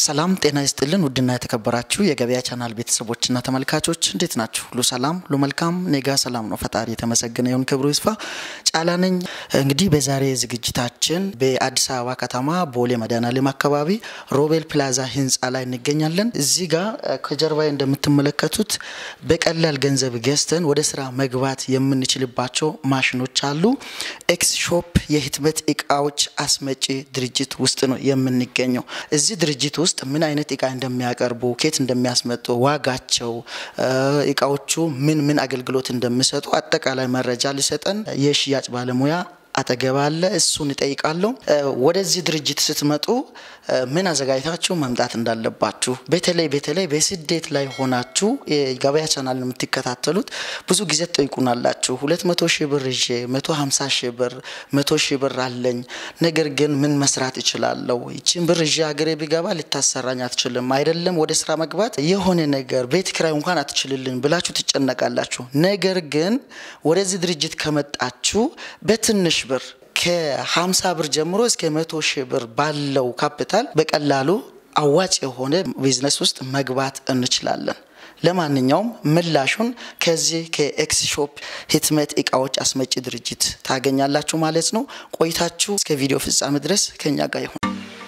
ሰላም ጤና ይስጥልን። ውድና የተከበራችሁ የገበያ ቻናል ቤተሰቦችና ተመልካቾች እንዴት ናችሁ? ሁሉ ሰላም፣ ሁሉ መልካም፣ ኔጋ ሰላም ነው። ፈጣሪ የተመሰገነ ይሁን፣ ክብሩ ይስፋ። ጫላ ነኝ። እንግዲህ በዛሬ ዝግጅታችን በአዲስ አበባ ከተማ ቦሌ መድኃኔዓለም አካባቢ ሮቤል ፕላዛ ህንፃ ላይ እንገኛለን። እዚህ ጋር ከጀርባዬ እንደምትመለከቱት በቀላል ገንዘብ ገዝተን ወደ ስራ መግባት የምንችልባቸው ማሽኖች አሉ። ኤክስ ሾፕ የህትመት እቃዎች አስመጪ ድርጅት ውስጥ ነው የምንገኘው። እዚህ ድርጅት ውስጥ ምን አይነት እቃ እንደሚያቀርቡ፣ ኬት እንደሚያስመጡ፣ ዋጋቸው፣ እቃዎቹ ምን ምን አገልግሎት እንደሚሰጡ አጠቃላይ መረጃ ሊሰጠን የሽያጭ ባለሙያ አጠገብ አለ። እሱን እጠይቃለሁ። ወደዚህ ድርጅት ስትመጡ ምን አዘጋጅታችሁ መምጣት እንዳለባችሁ በተለይ በተለይ በስደት ላይ ሆናችሁ የገበያ ቻናል የምትከታተሉት ብዙ ጊዜ ትጠይቁናላችሁ። ሁለት መቶ ሺህ ብር ይዤ መቶ ሀምሳ ሺህ ብር መቶ ሺህ ብር አለኝ፣ ነገር ግን ምን መስራት እችላለሁ? ይችን ብር ይዤ ሀገሬ ቢገባ ልታሰራኝ አትችልም፣ አይደለም ወደ ስራ መግባት የሆነ ነገር ቤት ኪራይ እንኳን አትችልልኝ ብላችሁ ትጨነቃላችሁ። ነገር ግን ወደዚህ ድርጅት ከመጣችሁ በትንሽ ብር ከ50 ብር ጀምሮ እስከ መቶ ሺህ ብር ባለው ካፒታል በቀላሉ አዋጭ የሆነ ቢዝነስ ውስጥ መግባት እንችላለን። ለማንኛውም ምላሹን ከዚህ ከኤክስ ሾፕ ህትመት እቃዎች አስመጪ ድርጅት ታገኛላችሁ ማለት ነው። ቆይታችሁ እስከ ቪዲዮ ፍጻሜ ድረስ ከኛ ጋር ይሁን።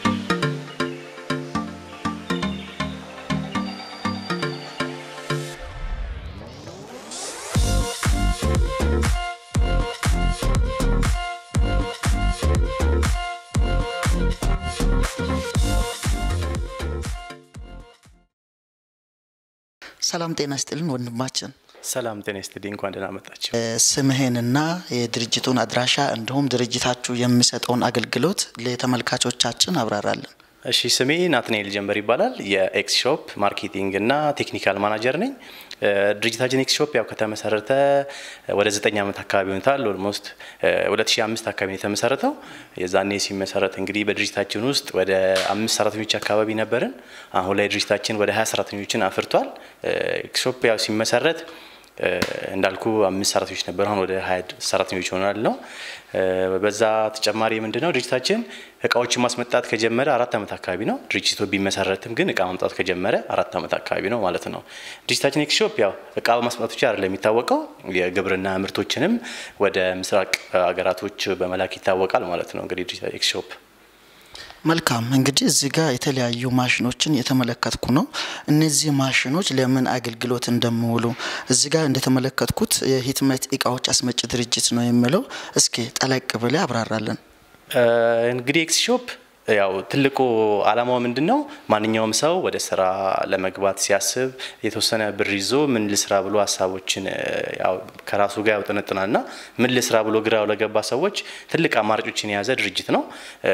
ሰላም ጤና ይስጥልን ወንድማችን። ሰላም ጤና ይስጥልኝ። እንኳን ደህና መጣችሁ። ስምህንና የድርጅቱን አድራሻ እንዲሁም ድርጅታችሁ የሚሰጠውን አገልግሎት ለተመልካቾቻችን አብራራለን። እሺ፣ ስሜ ናትናኤል ጀንበር ይባላል። የኤክስ ሾፕ ማርኬቲንግ እና ቴክኒካል ማናጀር ነኝ። ድርጅታችን ኤክስ ሾፕ ያው ከተመሰረተ ወደ ዘጠኝ ዓመት አካባቢ ሆኖታል። ኦልሞስት 2005 አካባቢ ነው የተመሰረተው። የዛኔ ሲመሰረት እንግዲህ በድርጅታችን ውስጥ ወደ አምስት ሰራተኞች አካባቢ ነበርን። አሁን ላይ ድርጅታችን ወደ ሀያ ሰራተኞችን አፍርቷል። ኤክስ ሾፕ ያው ሲመሰረት እንዳልኩ አምስት ሰራተኞች ነበር። አሁን ወደ ሀያ ሰራተኞች ሆናል ነው። በዛ ተጨማሪ ምንድን ነው ድርጅታችን እቃዎችን ማስመጣት ከጀመረ አራት ዓመት አካባቢ ነው። ድርጅቱ ቢመሰረትም ግን እቃ ማምጣት ከጀመረ አራት ዓመት አካባቢ ነው ማለት ነው። ድርጅታችን ኤክስ ሾፕ ያው እቃ በማስመጣት ብቻ አይደለም የሚታወቀው የግብርና ምርቶችንም ወደ ምስራቅ ሀገራቶች በመላክ ይታወቃል ማለት ነው። እንግዲህ ኤክስ ሾፕ መልካም እንግዲህ እዚህ ጋር የተለያዩ ማሽኖችን የተመለከትኩ ነው። እነዚህ ማሽኖች ለምን አገልግሎት እንደሚውሉ እዚህ ጋር እንደተመለከትኩት የህትመት እቃዎች አስመጪ ድርጅት ነው የሚለው እስኪ ጠለቅ ብለ አብራራለን። እንግዲህ ኤክስ ሾፕ ያው ትልቁ አላማው ምንድን ነው? ማንኛውም ሰው ወደ ስራ ለመግባት ሲያስብ የተወሰነ ብር ይዞ ምን ልስራ ብሎ ሀሳቦችን ያው ከራሱ ጋር ያውጠነጥናል ና ምን ልስራ ብሎ ግራው ለገባ ሰዎች ትልቅ አማራጮችን የያዘ ድርጅት ነው።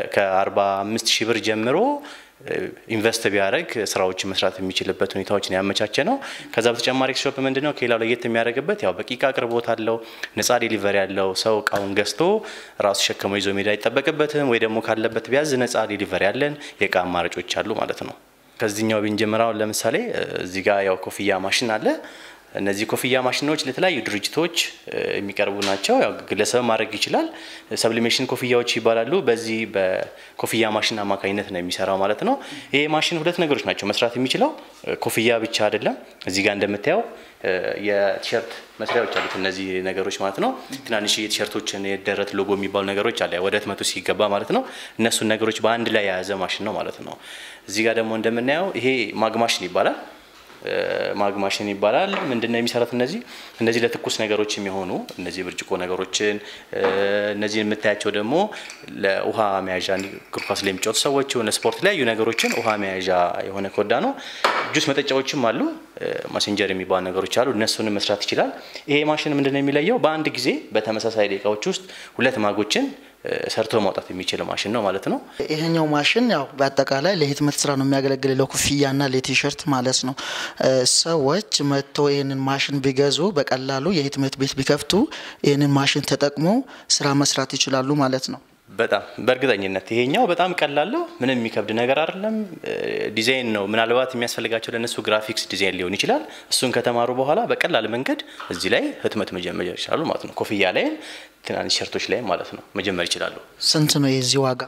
ከ45 ሺህ ብር ጀምሮ ኢንቨስት ቢያደርግ ስራዎችን መስራት የሚችልበት ሁኔታዎችን ያመቻቸ ነው። ከዛ በተጨማሪ ኤክስ ሾፕ ምንድን ነው ከሌላው ለየት የሚያደርግበት ያው በቂ እቃ አቅርቦት አለው። ነጻ ዴሊቨሪ ያለው ሰው እቃውን ገዝቶ ራሱ ሸክሞ ይዞ ሜዳ አይጠበቅበትም። ወይ ደግሞ ካለበት ቢያዝ ነጻ ዴሊቨሪ ያለን የእቃ አማራጮች አሉ ማለት ነው። ከዚህኛው ብንጀምራውን ለምሳሌ እዚህ ጋር ያው ኮፍያ ማሽን አለ። እነዚህ ኮፍያ ማሽኖች ለተለያዩ ድርጅቶች የሚቀርቡ ናቸው። ያው ግለሰብ ማድረግ ይችላል። ሰብሊሜሽን ኮፍያዎች ይባላሉ። በዚህ በኮፍያ ማሽን አማካኝነት ነው የሚሰራው ማለት ነው። ይሄ ማሽን ሁለት ነገሮች ናቸው መስራት የሚችለው ኮፍያ ብቻ አይደለም። እዚህ ጋር እንደምታየው የቲሸርት መስሪያዎች አሉት እነዚህ ነገሮች ማለት ነው። ትናንሽ የቲሸርቶችን የደረት ሎጎ የሚባሉ ነገሮች አለ ወደ ህትመቱ ሲገባ ማለት ነው። እነሱን ነገሮች በአንድ ላይ የያዘ ማሽን ነው ማለት ነው። እዚህ ጋር ደግሞ እንደምናየው ይሄ ማግ ማሽን ይባላል ማግ ማሽን ይባላል። ምንድነው የሚሰራት? እነዚህ እነዚህ ለትኩስ ነገሮች የሚሆኑ እነዚህ ብርጭቆ ነገሮችን እነዚህ የምታያቸው ደግሞ ለውሃ መያዣ እግር ኳስ ላይ የሚጫወቱ ሰዎች የሆነ ስፖርት ላይ ነገሮችን ውሃ መያዣ የሆነ ኮዳ ነው። ጁስ መጠጫዎችም አሉ። ማሴንጀር የሚባሉ ነገሮች አሉ። እነሱንም መስራት ይችላል። ይሄ ማሽን ምንድነው የሚለየው? በአንድ ጊዜ በተመሳሳይ ደቂቃዎች ውስጥ ሁለት ማጎችን ሰርቶ ማውጣት የሚችል ማሽን ነው ማለት ነው። ይሄኛው ማሽን ያው በአጠቃላይ ለህትመት ስራ ነው የሚያገለግል ለኮፍያና ለቲሸርት ማለት ነው። ሰዎች መጥተው ይህንን ማሽን ቢገዙ በቀላሉ የህትመት ቤት ቢከፍቱ ይህንን ማሽን ተጠቅሞ ስራ መስራት ይችላሉ ማለት ነው። በጣም በእርግጠኝነት ይሄኛው በጣም ቀላለው ምንም የሚከብድ ነገር አይደለም። ዲዛይን ነው ምናልባት የሚያስፈልጋቸው ለእነሱ ግራፊክስ ዲዛይን ሊሆን ይችላል። እሱን ከተማሩ በኋላ በቀላል መንገድ እዚህ ላይ ህትመት መጀመር ይችላሉ ማለት ነው። ኮፍያ ላይም ትናንሽ ሸርቶች ላይም ማለት ነው መጀመር ይችላሉ። ስንት ነው የዚህ ዋጋ?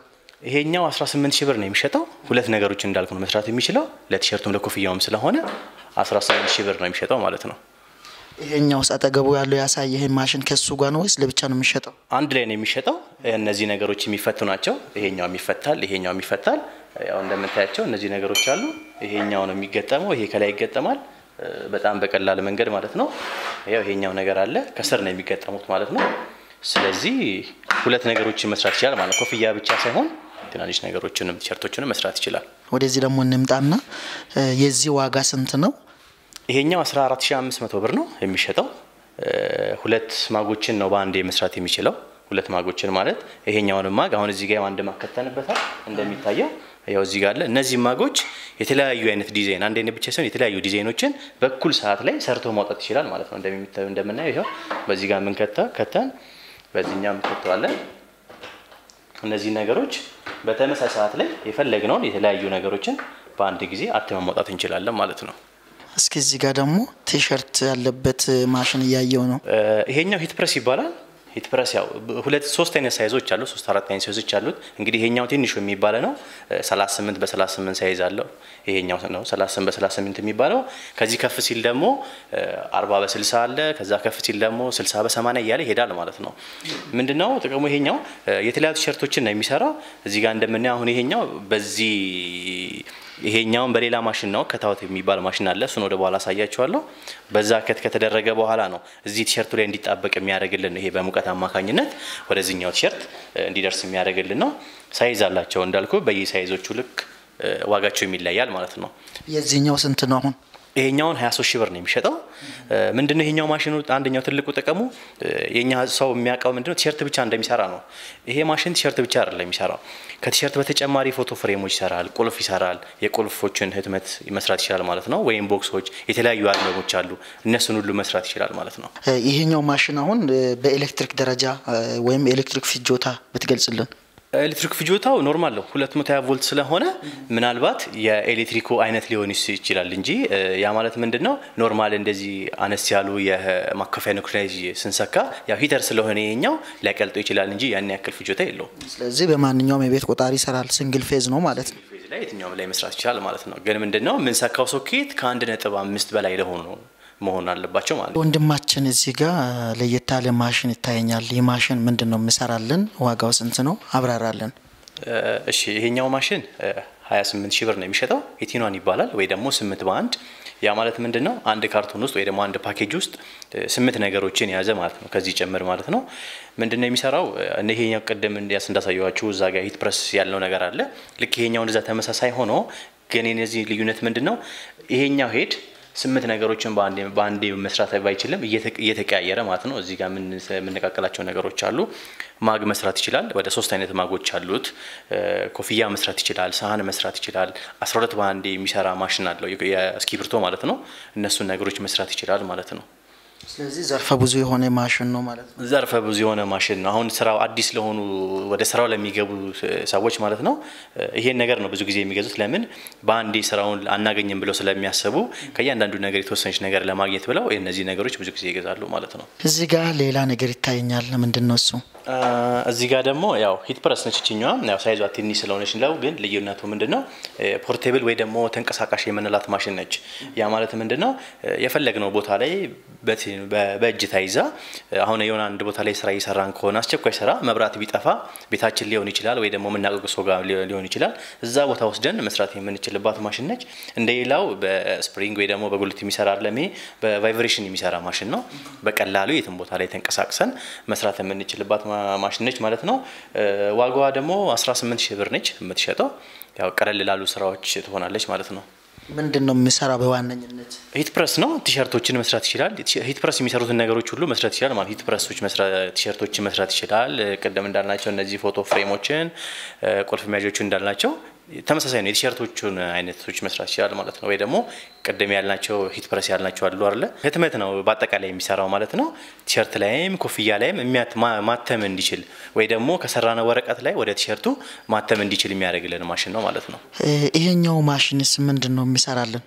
ይሄኛው 18 ሺህ ብር ነው የሚሸጠው። ሁለት ነገሮች እንዳልኩ ነው መስራት የሚችለው ለቲሸርቱም ለኮፍያውም ስለሆነ 18 ሺህ ብር ነው የሚሸጠው ማለት ነው። ይሄኛውስ አጠገቡ ያለው ያሳየ ይሄ ማሽን ከሱ ጋር ነው ወይስ ለብቻ ነው የሚሸጠው? አንድ ላይ ነው የሚሸጠው። እነዚህ ነገሮች የሚፈቱ ናቸው። ይሄኛው ይፈታል፣ ይሄኛው ይፈታል። ያው እንደምታያቸው እነዚህ ነገሮች አሉ። ይሄኛው ነው የሚገጠመው፣ ይሄ ከላይ ይገጠማል። በጣም በቀላል መንገድ ማለት ነው። ያው ይሄኛው ነገር አለ ከስር ነው የሚገጠሙት ማለት ነው። ስለዚህ ሁለት ነገሮችን መስራት ይችላል ማለት ኮፍያ ብቻ ሳይሆን ትናንሽ ነገሮችንም ቲሸርቶችንም መስራት ይችላል። ወደዚህ ደግሞ እንምጣና የዚህ ዋጋ ስንት ነው? ይሄኛው 14500 ብር ነው የሚሸጠው። ሁለት ማጎችን ነው በአንዴ መስራት የሚችለው። ሁለት ማጎችን ማለት ይሄኛውን ማግ አሁን እዚህ ጋር አንድ ማግ ከተንበታል እንደሚታየው ያው እዚህ ጋር አለ። እነዚህ ማጎች የተለያዩ አይነት ዲዛይን አንድ አይነት ብቻ ሳይሆን የተለያዩ ዲዛይኖችን በኩል ሰዓት ላይ ሰርቶ ማውጣት ይችላል ማለት ነው። እንደምናየው ይኸው በዚህ ጋር ምን ከተ ከተን በዚህኛው ከተዋለን እነዚህ ነገሮች በተመሳሳይ ሰዓት ላይ የፈለግነውን የተለያዩ ነገሮችን በአንድ ጊዜ አትመን ማውጣት እንችላለን ማለት ነው። እስኪ እዚህ ጋር ደግሞ ቲሸርት ያለበት ማሽን እያየው ነው። ይሄኛው ሂት ፕረስ ይባላል። ሂት ፕረስ ያው ሁለት ሶስት አይነት ሳይዞች አሉ። ሶስት አራት አይነት ሳይዞች አሉት። እንግዲህ ይሄኛው ትንሹ የሚባለ ነው 38 በ38 ሳይዝ አለው። ይሄኛው ነው 38 በ38 የሚባለው። ከዚህ ከፍ ሲል ደግሞ 40 በ60 አለ። ከዛ ከፍ ሲል ደግሞ 60 በ80 እያለ ይሄዳል ማለት ነው። ምንድነው ጥቅሙ? ይሄኛው የተለያዩ ቲሸርቶችን ነው የሚሰራው። እዚህ ጋር እንደምናየው አሁን ይሄኛው በዚህ ይሄኛውን በሌላ ማሽን ነው ከታወት የሚባል ማሽን አለ። እሱን ወደ በኋላ አሳያችኋለሁ። በዛ ከት ከተደረገ በኋላ ነው እዚህ ቲሸርቱ ላይ እንዲጣበቅ የሚያደርግልን ይሄ በሙቀት አማካኝነት ወደዚህኛው ቲሸርት እንዲደርስ የሚያደርግልን ነው። ሳይዝ አላቸው እንዳልኩ በየሳይዞቹ ልክ ዋጋቸው የሚለያል ማለት ነው። የዚህኛው ስንት ነው አሁን? ይሄኛውን 23 ሺህ ብር ነው የሚሸጠው። ምንድነው ይሄኛው ማሽኑ አንደኛው ትልቁ ጥቅሙ የኛ ሰው የሚያውቀው ምንድነው ቲሸርት ብቻ እንደሚሰራ ነው። ይሄ ማሽን ቲሸርት ብቻ አይደለም የሚሰራው። ከቲሸርት በተጨማሪ ፎቶ ፍሬሞች ይሰራል፣ ቁልፍ ይሰራል፣ የቁልፎችን ህትመት መስራት ይችላል ማለት ነው። ወይም ቦክሶች፣ የተለያዩ አልበሞች አሉ። እነሱን ሁሉ መስራት ይችላል ማለት ነው። ይሄኛው ማሽን አሁን በኤሌክትሪክ ደረጃ ወይም ኤሌክትሪክ ፍጆታ ብትገልጽልን። ኤሌክትሪክ ፍጆታው ኖርማል ነው። 220 ቮልት ስለሆነ ምናልባት የኤሌክትሪኩ አይነት ሊሆን ይችላል እንጂ ያ ማለት ምንድን ነው ኖርማል እንደዚህ አነስ ያሉ የማከፋያ ነኩላይ ስንሰካ ያው ሂተር ስለሆነ ይሄኛው ሊያቀልጦ ይችላል እንጂ ያን ያክል ፍጆታ የለውም። ስለዚህ በማንኛውም የቤት ቆጣሪ ይሰራል። ሲንግል ፌዝ ነው ማለት ነው። ፌዝ ላይ የትኛውም ላይ መስራት ይችላል ማለት ነው። ግን ምንድን ነው የምንሰካው ሶኬት ከአንድ ነጥብ አምስት በላይ ለሆኑ መሆን አለባቸው ማለት ነው። ወንድማችን እዚህ ጋር ለየት ያለ ማሽን ይታየኛል። ይህ ማሽን ምንድን ነው የምሰራልን? ዋጋው ስንት ነው? አብራራለን። እሺ ይሄኛው ማሽን 28 ሺህ ብር ነው የሚሸጠው። ኢቲኗን ይባላል ወይ ደግሞ ስምንት በአንድ ያ ማለት ምንድን ነው? አንድ ካርቶን ውስጥ ወይ ደግሞ አንድ ፓኬጅ ውስጥ ስምንት ነገሮችን የያዘ ማለት ነው። ከዚህ ጨምር ማለት ነው። ምንድን ነው የሚሰራው? ይሄኛው ቅድም እንዲያስ እንዳሳየዋችሁ እዛ ጋር ሂት ፕረስ ያለው ነገር አለ። ልክ ይሄኛው እንደዛ ተመሳሳይ ሆኖ ግን የነዚህ ልዩነት ምንድን ነው? ይሄኛው ሄድ ስምንት ነገሮችን በአንዴ መስራት ባይችልም እየተቀያየረ ማለት ነው። እዚህ ጋር የምንነቃቀላቸው ነገሮች አሉ። ማግ መስራት ይችላል። ወደ ሶስት አይነት ማጎች አሉት። ኮፍያ መስራት ይችላል። ሳህን መስራት ይችላል። አስራ ሁለት በአንዴ የሚሰራ ማሽን አለው የእስክሪብቶ ማለት ነው። እነሱን ነገሮች መስራት ይችላል ማለት ነው። ስለዚህ ዘርፈ ብዙ የሆነ ማሽን ነው ማለት ነው። ዘርፈ ብዙ የሆነ ማሽን ነው። አሁን ስራው አዲስ ለሆኑ ወደ ስራው ለሚገቡ ሰዎች ማለት ነው ይሄን ነገር ነው ብዙ ጊዜ የሚገዙት። ለምን በአንዴ ስራውን አናገኝም ብለው ስለሚያስቡ ከእያንዳንዱ ነገር የተወሰነች ነገር ለማግኘት ብለው እነዚህ ነገሮች ብዙ ጊዜ ይገዛሉ ማለት ነው። እዚህ ጋር ሌላ ነገር ይታየኛል። ምንድን ነው እሱ? እዚህ ጋር ደግሞ ያው ሂት ፕረስ ነች ይችኛዋ። ያው ሳይዟ ትንሽ ስለሆነች ነው፣ ግን ልዩነቱ ምንድን ነው? ፖርቴብል ወይ ደግሞ ተንቀሳቃሽ የምንላት ማሽን ነች። ያ ማለት ምንድን ነው? የፈለግነው ቦታ ላይ በእጅ ታይዛ አሁን የሆነ አንድ ቦታ ላይ ስራ እየሰራን ከሆነ አስቸኳይ ስራ መብራት ቢጠፋ ቤታችን ሊሆን ይችላል ወይ ደግሞ የምናውቀው ሰው ጋር ሊሆን ይችላል። እዛ ቦታ ወስደን መስራት የምንችልባት ማሽን ነች። እንደ ሌላው በስፕሪንግ ወይ ደግሞ በጉልት የሚሰራ አይደለም። ይሄ በቫይብሬሽን የሚሰራ ማሽን ነው። በቀላሉ የትም ቦታ ላይ ተንቀሳቅሰን መስራት የምንችልባት ማሽን ነች ማለት ነው። ዋጋዋ ደግሞ 18 ሺህ ብር ነች የምትሸጠው። ያው ቀለል ላሉ ስራዎች ትሆናለች ማለት ነው። ምንድን ነው የሚሰራ በዋነኝነት? ሂት ፕረስ ነው። ቲሸርቶችን መስራት ይችላል። ሂት ፕረስ የሚሰሩትን ነገሮች ሁሉ መስራት ይችላል ማለት ሂት ፕረሶች ቲሸርቶችን መስራት ይችላል። ቅድም እንዳልናቸው እነዚህ ፎቶ ፍሬሞችን፣ ቁልፍ መያዦችን እንዳልናቸው ተመሳሳይ ነው። የቲሸርቶቹን አይነቶች መስራት ይችላል ማለት ነው። ወይ ደግሞ ቅድም ያልናቸው ሂት ፕረስ ያልናቸው አሉ አለ ህትመት ነው በአጠቃላይ የሚሰራው ማለት ነው። ቲሸርት ላይም ኮፍያ ላይም ማተም እንዲችል ወይ ደግሞ ከሰራነው ወረቀት ላይ ወደ ቲሸርቱ ማተም እንዲችል የሚያደርግልን ማሽን ነው ማለት ነው። ይሄኛው ማሽንስ ምንድን ነው የሚሰራልን?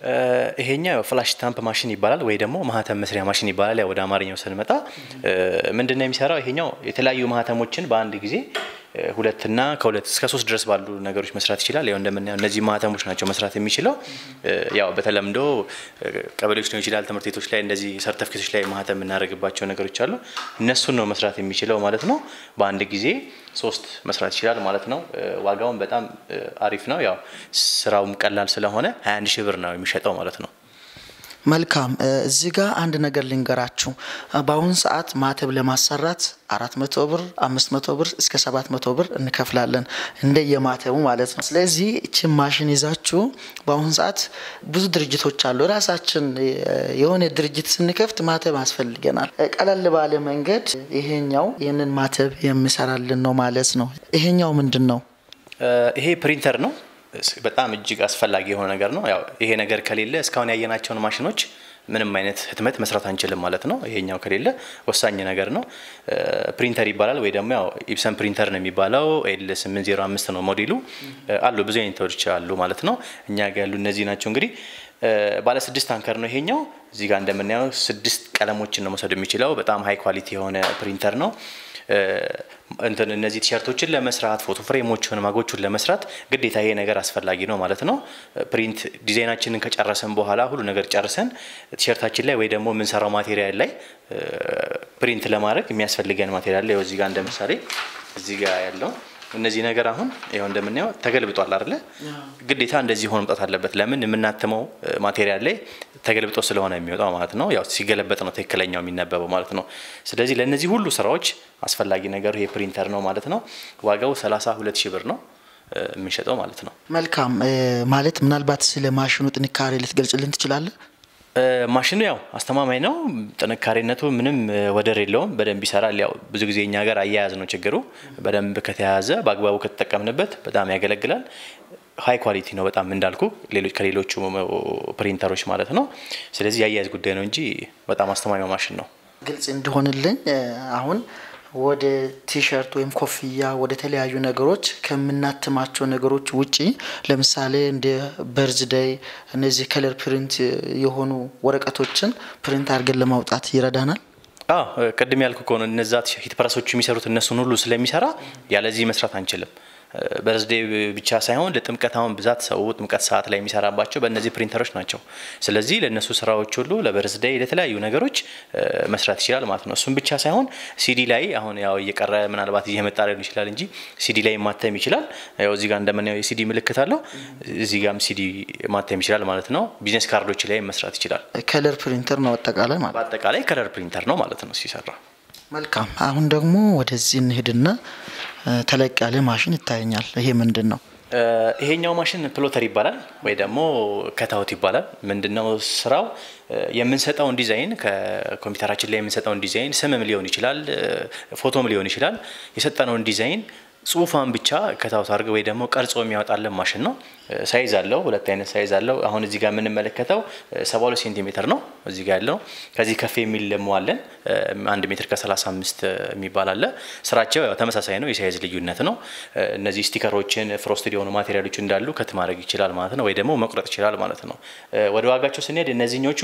ይሄኛው ፍላሽ ስታምፕ ማሽን ይባላል ወይ ደግሞ ማህተም መስሪያ ማሽን ይባላል። ያው ወደ አማርኛው ስንመጣ ምንድን ነው የሚሰራው? ይሄኛው የተለያዩ ማህተሞችን በአንድ ጊዜ ሁለትና ከሁለት እስከ ሶስት ድረስ ባሉ ነገሮች መስራት ይችላል። ያው እንደምናየው እነዚህ ማህተሞች ናቸው መስራት የሚችለው። ያው በተለምዶ ቀበሌዎች ሊሆን ይችላል፣ ትምህርት ቤቶች ላይ እንደዚህ ሰርተፍኬቶች ላይ ማህተም የምናደርግባቸው ነገሮች አሉ። እነሱን ነው መስራት የሚችለው ማለት ነው። በአንድ ጊዜ ሶስት መስራት ይችላል ማለት ነው። ዋጋውን በጣም አሪፍ ነው። ያው ስራውም ቀላል ስለሆነ 21 ሺህ ብር ነው የሚሸጠው ማለት ነው። መልካም እዚህ ጋር አንድ ነገር ልንገራችሁ። በአሁኑ ሰዓት ማተብ ለማሰራት አራት መቶ ብር አምስት መቶ ብር እስከ ሰባት መቶ ብር እንከፍላለን እንደ የማተቡ ማለት ነው። ስለዚህ እችን ማሽን ይዛችሁ በአሁኑ ሰዓት ብዙ ድርጅቶች አሉ። ራሳችን የሆነ ድርጅት ስንከፍት ማተብ ያስፈልገናል። ቀለል ባለ መንገድ ይሄኛው ይህንን ማተብ የሚሰራልን ነው ማለት ነው። ይሄኛው ምንድን ነው? ይሄ ፕሪንተር ነው። በጣም እጅግ አስፈላጊ የሆነ ነገር ነው። ያው ይሄ ነገር ከሌለ እስካሁን ያየናቸውን ማሽኖች ምንም አይነት ህትመት መስራት አንችልም ማለት ነው። ይሄኛው ከሌለ ወሳኝ ነገር ነው። ፕሪንተር ይባላል ወይ ደግሞ ያው ኢፕሰን ፕሪንተር ነው የሚባለው። ኤል 805 ነው ሞዴሉ። አሉ ብዙ አይነቶች አሉ ማለት ነው። እኛ ጋር ያሉ እነዚህ ናቸው። እንግዲህ ባለ ስድስት አንከር ነው ይሄኛው። እዚህ ጋር እንደምናየው ስድስት ቀለሞችን ነው መውሰድ የሚችለው። በጣም ሀይ ኳሊቲ የሆነ ፕሪንተር ነው። እንትን እነዚህ ቲሸርቶችን ለመስራት ፎቶ ፍሬሞችን ማጎቹን ለመስራት ግዴታ ይሄ ነገር አስፈላጊ ነው ማለት ነው። ፕሪንት ዲዛይናችንን ከጨረሰን በኋላ ሁሉ ነገር ጨርሰን ቲሸርታችን ላይ ወይ ደግሞ የምንሰራው ማቴሪያል ላይ ፕሪንት ለማድረግ የሚያስፈልገን ማቴሪያል ላይ እዚህ ጋር እንደ ምሳሌ እዚህ ጋር ያለው እነዚህ ነገር አሁን ይኸው እንደምናየው ተገልብጧል አይደለ? ግዴታ እንደዚህ ሆኖ መምጣት አለበት። ለምን የምናትመው ማቴሪያል ላይ ተገልብጦ ስለሆነ የሚወጣው ማለት ነው። ያው ሲገለበጥ ነው ትክክለኛው የሚነበበው ማለት ነው። ስለዚህ ለእነዚህ ሁሉ ስራዎች አስፈላጊ ነገር ይሄ ፕሪንተር ነው ማለት ነው። ዋጋው 32 ሺህ ብር ነው የምንሸጠው ማለት ነው። መልካም ማለት ምናልባት ስለ ማሽኑ ጥንካሬ ልትገልጽልን ትችላለህ? ማሽኑ ያው አስተማማኝ ነው። ጥንካሬነቱ ምንም ወደር የለውም። በደንብ ይሰራል። ያው ብዙ ጊዜ እኛ ጋር አያያዝ ነው ችግሩ። በደንብ ከተያያዘ በአግባቡ ከተጠቀምንበት በጣም ያገለግላል። ሀይ ኳሊቲ ነው በጣም እንዳልኩ ከሌሎቹ ፕሪንተሮች ማለት ነው። ስለዚህ የአያያዝ ጉዳይ ነው እንጂ በጣም አስተማማኝ ማሽን ነው። ግልጽ እንዲሆንልኝ አሁን ወደ ቲሸርት ወይም ኮፍያ ወደ ተለያዩ ነገሮች ከምናትማቸው ነገሮች ውጪ ለምሳሌ እንደ በርዝደይ እነዚህ ከለር ፕሪንት የሆኑ ወረቀቶችን ፕሪንት አድርገን ለማውጣት ይረዳናል። አዎ ቅድም ያልኩ ከሆነ እነዛ ሂት ፕረሶቹ የሚሰሩት እነሱን ሁሉ ስለሚሰራ ያለዚህ መስራት አንችልም። በርዝዴ ብቻ ሳይሆን ለጥምቀት አሁን ብዛት ሰው ጥምቀት ሰዓት ላይ የሚሰራባቸው በእነዚህ ፕሪንተሮች ናቸው። ስለዚህ ለእነሱ ስራዎች ሁሉ ለበርዝዴ ለተለያዩ ነገሮች መስራት ይችላል ማለት ነው። እሱም ብቻ ሳይሆን ሲዲ ላይ አሁን ያው እየቀረ ምናልባት እየመጣ ሊሆን ይችላል እንጂ ሲዲ ላይ ማተም ይችላል። ያው እዚህ ጋር እንደምናየው የሲዲ ምልክት አለው። እዚህ ጋርም ሲዲ ማተም ይችላል ማለት ነው። ቢዝነስ ካርዶች ላይ መስራት ይችላል። ከለር ፕሪንተር ነው አጠቃላይ ማለት በአጠቃላይ ከለር ፕሪንተር ነው ማለት ነው ሲሰራ። መልካም። አሁን ደግሞ ወደዚህ እንሄድና ተለቅ ያለ ማሽን ይታየኛል። ይሄ ምንድን ነው? ይሄኛው ማሽን ፕሎተር ይባላል ወይ ደግሞ ከታውት ይባላል። ምንድነው ስራው? የምንሰጠውን ዲዛይን ከኮምፒውተራችን ላይ የምንሰጠውን ዲዛይን ስምም ሊሆን ይችላል፣ ፎቶም ሊሆን ይችላል። የሰጠነውን ዲዛይን ጽሁፋን ብቻ ከታውት አድርገ ወይ ደግሞ ቀርጾ የሚያወጣለን ማሽን ነው። ሳይዝ አለው፣ ሁለት አይነት ሳይዝ አለው። አሁን እዚህ ጋር የምንመለከተው ሰባ ሁለት ሴንቲሜትር ነው እዚህ ጋር ያለው። ከዚህ ከፍ የሚል ደግሞ አለን አንድ ሜትር ከሰላሳ አምስት የሚባል አለ። ስራቸው ያው ተመሳሳይ ነው፣ የሳይዝ ልዩነት ነው። እነዚህ ስቲከሮችን ፍሮስትድ የሆኑ ማቴሪያሎች እንዳሉ ከት ማድረግ ይችላል ማለት ነው፣ ወይ ደግሞ መቁረጥ ይችላል ማለት ነው። ወደ ዋጋቸው ስንሄድ እነዚህኞቹ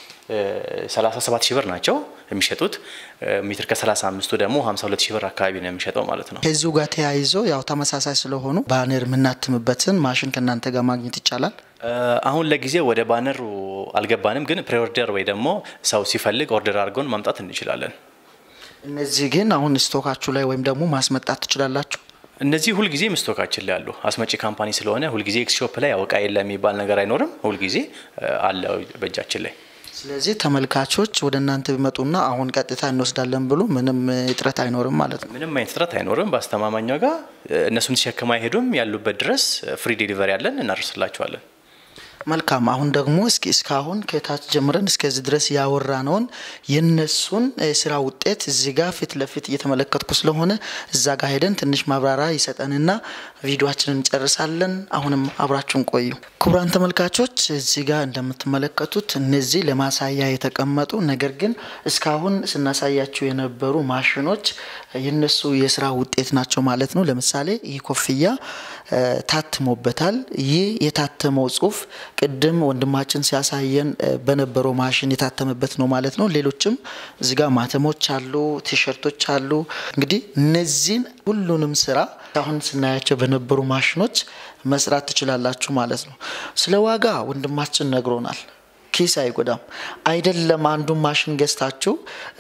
37 ሺህ ብር ናቸው የሚሸጡት። ሜትር ከ35ቱ ደግሞ 52 ሺህ ብር አካባቢ ነው የሚሸጠው ማለት ነው። ከዚሁ ጋር ተያይዞ ያው ተመሳሳይ ስለሆኑ ባነር የምናትምበትን ማሽን ከእናንተ ጋር ማግኘት ይቻላል። አሁን ለጊዜው ወደ ባነሩ አልገባንም፣ ግን ፕሪኦርደር ወይ ደግሞ ሰው ሲፈልግ ኦርደር አድርገውን ማምጣት እንችላለን። እነዚህ ግን አሁን ስቶካችሁ ላይ ወይም ደግሞ ማስመጣት ትችላላችሁ። እነዚህ ሁልጊዜ ምስቶካችን ላይ አሉ። አስመጪ ካምፓኒ ስለሆነ ሁልጊዜ ኤክስሾፕ ላይ እቃ የለም የሚባል ነገር አይኖርም። ሁልጊዜ አለ በእጃችን ላይ። ስለዚህ ተመልካቾች ወደ እናንተ ቢመጡና አሁን ቀጥታ እንወስዳለን ብሎ ምንም እጥረት አይኖርም ማለት ነው። ምንም አይነት እጥረት አይኖርም። በአስተማማኝ ዋጋ እነሱን ተሸክማ አይሄዱም። ያሉበት ድረስ ፍሪ ዴሊቨሪ ያለን እናደርስላቸዋለን። መልካም። አሁን ደግሞ እስኪ እስካሁን ከታች ጀምረን እስከዚህ ድረስ ያወራነውን የነሱን ስራ ውጤት እዚህ ጋር ፊት ለፊት እየተመለከትኩ ስለሆነ እዛ ጋር ሄደን ትንሽ ማብራሪያ ይሰጠንና ቪዲዮችንን እንጨርሳለን። አሁንም አብራችሁን ቆዩ። ክቡራን ተመልካቾች እዚህ ጋር እንደምትመለከቱት እነዚህ ለማሳያ የተቀመጡ ነገር ግን እስካሁን ስናሳያቸው የነበሩ ማሽኖች የነሱ የስራ ውጤት ናቸው ማለት ነው። ለምሳሌ ይህ ኮፍያ ታትሞበታል። ይህ የታተመው ጽሁፍ ቅድም ወንድማችን ሲያሳየን በነበረው ማሽን የታተመበት ነው ማለት ነው። ሌሎችም እዚጋ ማተሞች አሉ፣ ቲሸርቶች አሉ። እንግዲህ እነዚህን ሁሉንም ስራ አሁን ስናያቸው በነበሩ ማሽኖች መስራት ትችላላችሁ ማለት ነው። ስለ ዋጋ ወንድማችን ነግሮናል። ኪስ አይጎዳም። አይደለም አንዱን ማሽን ገዝታችሁ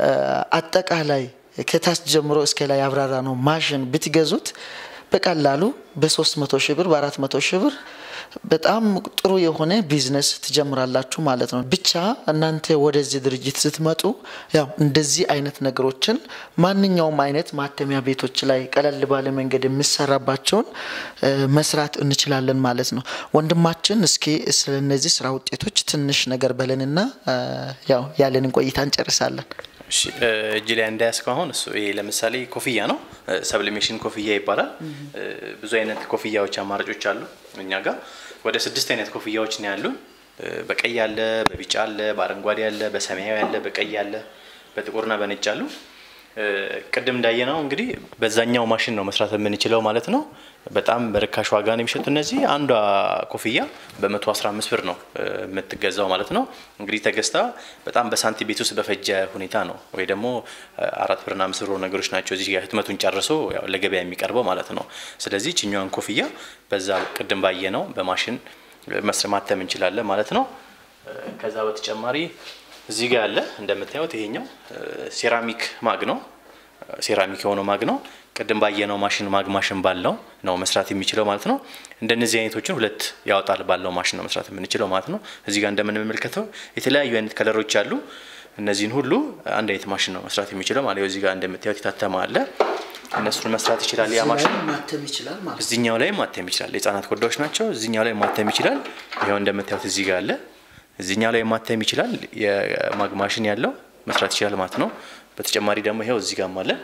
አጠቃላይ ከታች ጀምሮ እስከ ላይ ያብራራ ነው ማሽን ብትገዙት በቀላሉ በ300 ሺህ ብር በ400 ሺህ ብር በጣም ጥሩ የሆነ ቢዝነስ ትጀምራላችሁ ማለት ነው። ብቻ እናንተ ወደዚህ ድርጅት ስትመጡ ያው እንደዚህ አይነት ነገሮችን ማንኛውም አይነት ማተሚያ ቤቶች ላይ ቀለል ባለ መንገድ የሚሰራባቸውን መስራት እንችላለን ማለት ነው። ወንድማችን እስኪ ስለ እነዚህ ስራ ውጤቶች ትንሽ ነገር በለንና ያው ያለንን ቆይታ እንጨርሳለን። እጅ ላይ እንዳያስከው አሁን እሱ ይሄ ለምሳሌ ኮፍያ ነው። ሰብሊሜሽን ኮፍያ ይባላል። ብዙ አይነት ኮፍያዎች አማራጮች አሉ እኛ ጋር ወደ ስድስት አይነት ኮፍያዎች ነው ያሉ። በቀይ አለ፣ በቢጫ አለ፣ በአረንጓዴ አለ፣ በሰማያዊ አለ፣ በቀይ አለ፣ በጥቁርና በነጭ አሉ። ቅድም እንዳየነው እንግዲህ በዛኛው ማሽን ነው መስራት የምንችለው ማለት ነው። በጣም በርካሽ ዋጋ ነው የሚሸጡ እነዚህ። አንዷ ኮፍያ በ115 ብር ነው የምትገዛው ማለት ነው። እንግዲህ ተገዝታ በጣም በሳንቲም ቤት ውስጥ በፈጀ ሁኔታ ነው ወይ ደግሞ አራት ብርና አምስት ብር ነገሮች ናቸው እዚህ ህትመቱን ጨርሶ ለገበያ የሚቀርበው ማለት ነው። ስለዚህ ችኛዋን ኮፍያ በዛ ቅድም ባየ ነው በማሽን ማተም እንችላለን ማለት ነው። ከዛ በተጨማሪ እዚህ ጋር ያለ እንደምታዩት ይሄኛው ሴራሚክ ማግ ነው። ሴራሚክ የሆነው ማግ ነው። ቅድም ባየነው ማሽን ማግ ማሽን ባለው ነው መስራት የሚችለው ማለት ነው። እንደነዚህ አይነቶችን ሁለት ያወጣል ባለው ማሽን ነው መስራት የምንችለው ማለት ነው። እዚህ ጋር እንደምንመለከተው የተለያዩ አይነት ከለሮች አሉ። እነዚህን ሁሉ አንድ አይነት ማሽን ነው መስራት የሚችለው ማለት ነው። እዚህ ጋር እንደምታዩት የታተመ አለ። እነሱን መስራት ይችላል። ያ ማሽን እዚኛው ላይ ማተም ይችላል። የህጻናት ኮዳዎች ናቸው። እዚኛው ላይ ማተም ይችላል። ይኸው እንደምታዩት እዚህ ጋር አለ። እዚኛው ላይ ማተም ይችላል። የማግ ማሽን ያለው መስራት ይችላል ማለት ነው። በተጨማሪ ደግሞ ይኸው እዚህ ጋርም አለ።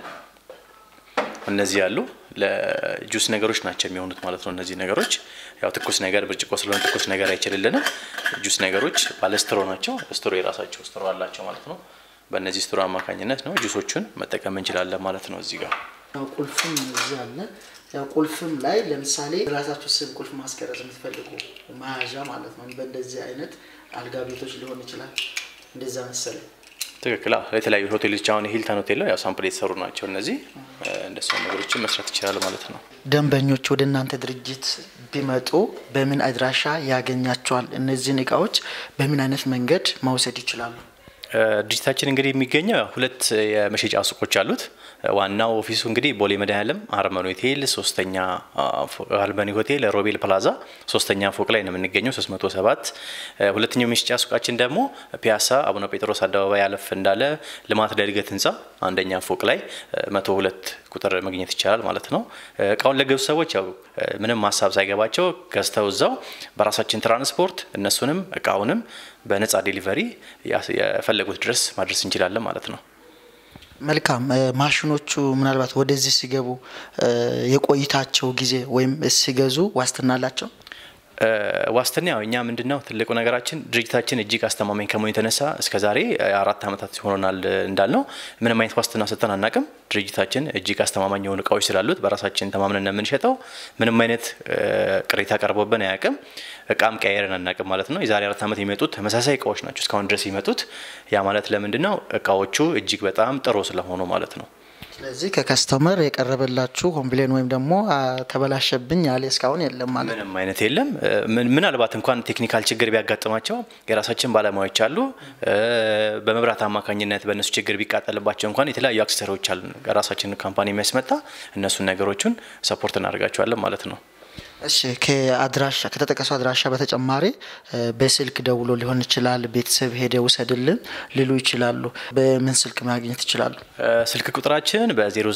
እነዚህ ያሉ ለጁስ ነገሮች ናቸው የሚሆኑት ማለት ነው። እነዚህ ነገሮች ያው ትኩስ ነገር ብርጭቆ ስለሆነ ትኩስ ነገር አይችልልንም። ጁስ ነገሮች ባለ ስትሮ ናቸው። ስትሮ የራሳቸው ስትሮ አላቸው ማለት ነው። በእነዚህ ስትሮ አማካኝነት ነው ጁሶቹን መጠቀም እንችላለን ማለት ነው። እዚህ ጋር ያው ቁልፍም እዚህ አለ። ያው ቁልፍም ላይ ለምሳሌ ራሳችሁ ስም ቁልፍ ማስቀረጽ የምትፈልጉ መያዣ ማለት ነው። በእንደዚህ አይነት አልጋ ቤቶች ሊሆን ይችላል። እንደዛ መሰለኝ። ትክክል። የተለያዩ ሆቴሎች አሁን ሂልተን ሆቴል ነው ያው ሳምፕል የተሰሩ ናቸው እነዚህ። እንደሱ ነገሮችን መስራት ይችላሉ ማለት ነው። ደንበኞች ወደ እናንተ ድርጅት ቢመጡ በምን አድራሻ ያገኛቸዋል? እነዚህን እቃዎች በምን አይነት መንገድ መውሰድ ይችላሉ? ድርጅታችን እንግዲህ የሚገኘው ሁለት የመሸጫ ሱቆች አሉት። ዋናው ኦፊሱ እንግዲህ ቦሌ መድኃኔዓለም አርመኒ ሆቴል ሶስተኛ አልበኒ ሆቴል ሮቤል ፕላዛ ሶስተኛ ፎቅ ላይ ነው የምንገኘው 307። ሁለተኛው የመሸጫ ሱቃችን ደግሞ ፒያሳ አቡነ ጴጥሮስ አደባባይ አለፍ እንዳለ ልማት ለእድገት ህንፃ አንደኛ ፎቅ ላይ መቶ ሁለት ቁጥር መግኘት ይቻላል ማለት ነው። እቃውን ለገዙ ሰዎች ያው ምንም ሀሳብ ሳይገባቸው ገዝተው እዛው በራሳችን ትራንስፖርት እነሱንም እቃውንም በነፃ ዴሊቨሪ የፈለጉት ድረስ ማድረስ እንችላለን ማለት ነው። መልካም። ማሽኖቹ ምናልባት ወደዚህ ሲገቡ የቆይታቸው ጊዜ ወይም ሲገዙ ዋስትና አላቸው? ዋስትና ያው እኛ ምንድነው ትልቁ ነገራችን ድርጅታችን እጅግ አስተማማኝ ከመሆኑ የተነሳ እስከዛሬ አራት ዓመታት ሆኖናል እንዳልነው ምንም አይነት ዋስትና ሰጥተን አናቅም። ድርጅታችን እጅግ አስተማማኝ የሆኑ እቃዎች ስላሉት በራሳችን ተማምነን ነው የምንሸጠው። ምንም አይነት ቅሬታ ቀርቦብን አያውቅም። እቃም ቀያየርን አናቅም ማለት ነው። የዛሬ አራት ዓመት የሚመጡት ተመሳሳይ እቃዎች ናቸው እስካሁን ድረስ የሚመጡት። ያ ማለት ለምንድን ነው እቃዎቹ እጅግ በጣም ጥሩ ስለሆኑ ማለት ነው። ስለዚህ ከከስተመር የቀረበላችሁ ኮምፕሌን ወይም ደግሞ ተበላሸብኝ ያለ እስካሁን የለም ማለት ምንም አይነት የለም። ምናልባት እንኳን ቴክኒካል ችግር ቢያጋጥማቸው የራሳችን ባለሙያዎች አሉ። በመብራት አማካኝነት በእነሱ ችግር ቢቃጠልባቸው እንኳን የተለያዩ አክሰሰሪዎች አሉ ራሳችን ካምፓኒ የሚያስመጣ እነሱን ነገሮችን ሰፖርት እናደርጋቸዋለን ማለት ነው። እሺ ከአድራሻ ከተጠቀሰው አድራሻ በተጨማሪ በስልክ ደውሎ ሊሆን ይችላል። ቤተሰብ ሄደ ውሰድልን ሊሉ ይችላሉ። በምን ስልክ ማግኘት ይችላሉ? ስልክ ቁጥራችን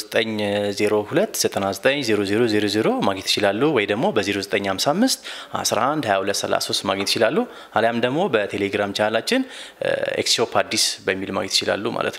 በ0902 990000 ማግኘት ይችላሉ፣ ወይ ደግሞ በ0955 11 2233 ማግኘት ይችላሉ። አሊያም ደግሞ በቴሌግራም ቻናላችን ኤክስሾፕ አዲስ በሚል ማግኘት ይችላሉ ማለት ነው።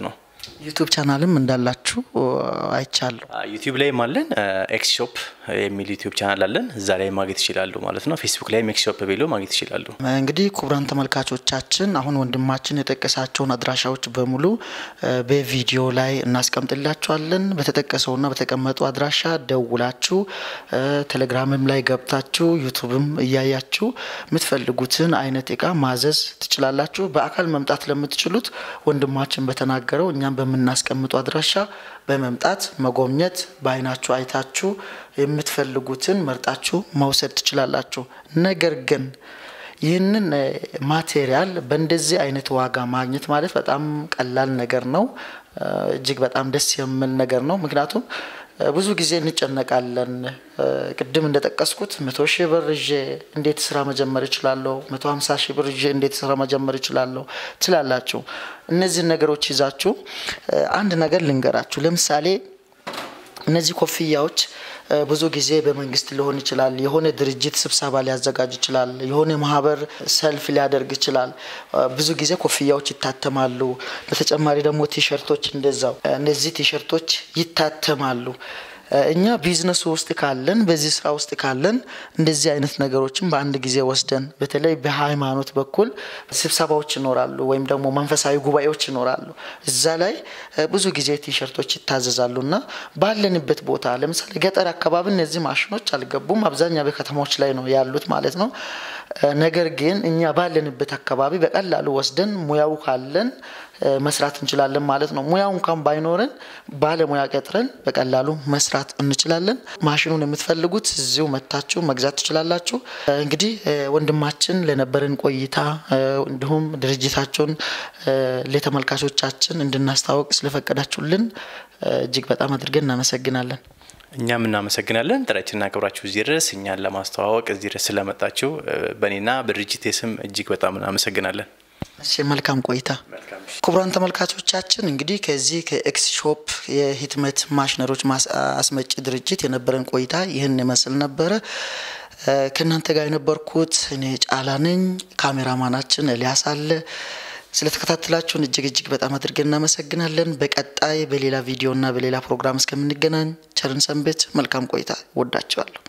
ዩቱብ ቻናልም እንዳላችሁ አይቻለሁ። ዩቲዩብ ላይም አለን። ኤክስ ሾፕ የሚል ዩቲዩብ ቻናል አለን። እዛ ላይ ማግኘት ይችላሉ ማለት ነው። ፌስቡክ ላይም ኤክስ ሾፕ ብሎ ማግኘት ይችላሉ። እንግዲህ ክቡራን ተመልካቾቻችን አሁን ወንድማችን የጠቀሳቸውን አድራሻዎች በሙሉ በቪዲዮ ላይ እናስቀምጥላችኋለን። በተጠቀሰውና በተቀመጡ አድራሻ ደውላችሁ ቴሌግራምም ላይ ገብታችሁ ዩቱብም እያያችሁ የምትፈልጉትን አይነት እቃ ማዘዝ ትችላላችሁ። በአካል መምጣት ለምትችሉት ወንድማችን በተናገረው እኛም በምናስቀምጡ አድራሻ በመምጣት መጎብኘት፣ በአይናችሁ አይታችሁ የምትፈልጉትን መርጣችሁ መውሰድ ትችላላችሁ። ነገር ግን ይህንን ማቴሪያል በእንደዚህ አይነት ዋጋ ማግኘት ማለት በጣም ቀላል ነገር ነው። እጅግ በጣም ደስ የሚል ነገር ነው። ምክንያቱም ብዙ ጊዜ እንጨነቃለን። ቅድም እንደጠቀስኩት መቶ ሺህ ብር ይዤ እንዴት ስራ መጀመር እችላለሁ? መቶ ሀምሳ ሺህ ብር ይዤ እንዴት ስራ መጀመር እችላለሁ ትላላችሁ። እነዚህን ነገሮች ይዛችሁ አንድ ነገር ልንገራችሁ። ለምሳሌ እነዚህ ኮፍያዎች ብዙ ጊዜ በመንግስት ሊሆን ይችላል። የሆነ ድርጅት ስብሰባ ሊያዘጋጅ ይችላል። የሆነ ማህበር ሰልፍ ሊያደርግ ይችላል። ብዙ ጊዜ ኮፍያዎች ይታተማሉ። በተጨማሪ ደግሞ ቲሸርቶች እንደዛው። እነዚህ ቲሸርቶች ይታተማሉ። እኛ ቢዝነሱ ውስጥ ካለን በዚህ ስራ ውስጥ ካለን እንደዚህ አይነት ነገሮችን በአንድ ጊዜ ወስደን በተለይ በሃይማኖት በኩል ስብሰባዎች ይኖራሉ፣ ወይም ደግሞ መንፈሳዊ ጉባኤዎች ይኖራሉ። እዛ ላይ ብዙ ጊዜ ቲሸርቶች ይታዘዛሉ እና ባለንበት ቦታ ለምሳሌ ገጠር አካባቢ እነዚህ ማሽኖች አልገቡም። አብዛኛው በከተማዎች ላይ ነው ያሉት ማለት ነው። ነገር ግን እኛ ባለንበት አካባቢ በቀላሉ ወስደን ሙያው ካለን መስራት እንችላለን ማለት ነው። ሙያው እንኳን ባይኖረን ባለሙያ ቀጥረን በቀላሉ መስራት እንችላለን። ማሽኑን የምትፈልጉት እዚሁ መታችሁ መግዛት ትችላላችሁ። እንግዲህ ወንድማችን ለነበረን ቆይታ እንዲሁም ድርጅታቸውን ለተመልካቾቻችን እንድናስታወቅ ስለፈቀዳችሁልን እጅግ በጣም አድርገን እናመሰግናለን። እኛም እናመሰግናለን። ጥሪያችንን አክብራችሁ እዚህ ድረስ እኛን ለማስተዋወቅ እዚህ ድረስ ስለመጣችሁ በእኔና በድርጅቴ ስም እጅግ በጣም እናመሰግናለን። እሺ መልካም ቆይታ። ክቡራን ተመልካቾቻችን እንግዲህ ከዚህ ከኤክስ ሾፕ የህትመት ማሽነሮች አስመጪ ድርጅት የነበረን ቆይታ ይህን ይመስል ነበረ። ከእናንተ ጋር የነበርኩት እኔ ጫላ ነኝ። ካሜራማናችን ኤልያስ አለ። ስለተከታተላችሁን እጅግ እጅግ በጣም አድርገን እናመሰግናለን። በቀጣይ በሌላ ቪዲዮ እና በሌላ ፕሮግራም እስከምንገናኝ ቸርን ሰንብት። መልካም ቆይታ። ወዳችኋለሁ።